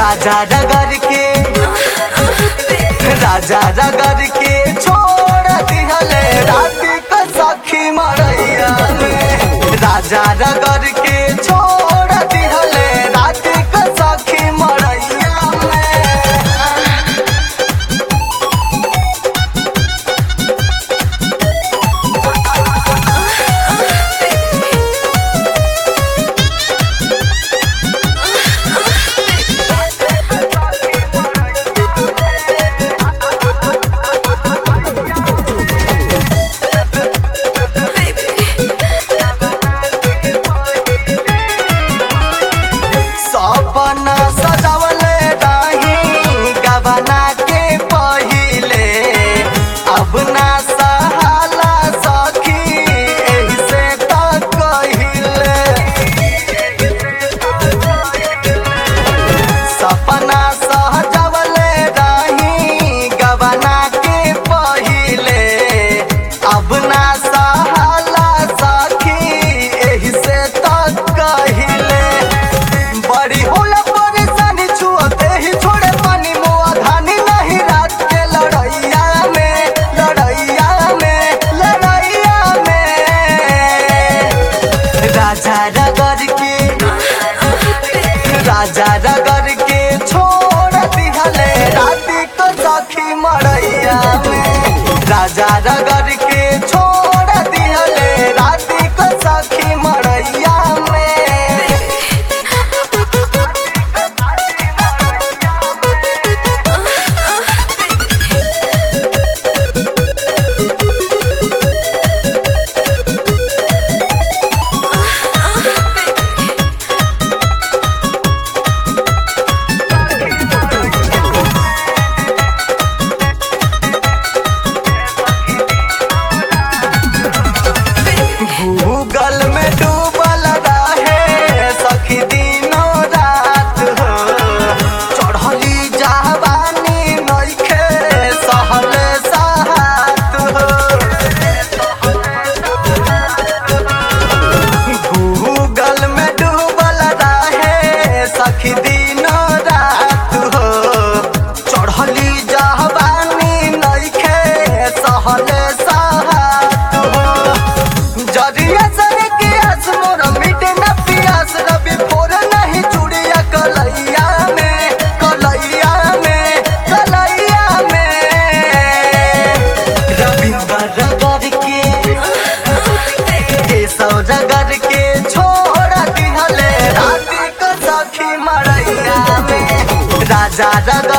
राजा रगड़ के राजा रगड़ के छोड़ दिहले राती का सखी मरैया में राजा रगड़ के छोड़ दिहले राती का सखी मरैया में सपना सजावले रही गबना के पहिले अब ना सहाला सखी एही से त कहिले सपना सजावले रही गबना के पहिले अब ना सहाला सखी एही से त कहिले बड़ी होला परेशानी छुअते ही छोड़े पानी मुआ धानी नहीं रात के लड़ैया में लड़ैया में लड़ैया में राजा रगड़ के राजा रगड़ के छोड़ दिहले राती को सखी मरैया में राजा रगड़ के छोड़ दिहले राती को सखी मरैया में गूगल में डूबल रहे सखी दिनों रात हो चढ़ली जवानी नइखे सहल साहत हो गूगल में डूबल रहे सखी दिनों रात हो चढ़ली जवानी नइखे सहल साहत हो जरिया सर के आस मोर मिटे न पियास रवि फोर नहीं चूड़िया कलैया में कलैया में कलैया में रविंद्र रगड़ के केशव रगड़ के छोड़ दिहले राती को सखी मरैया में राजा रगड़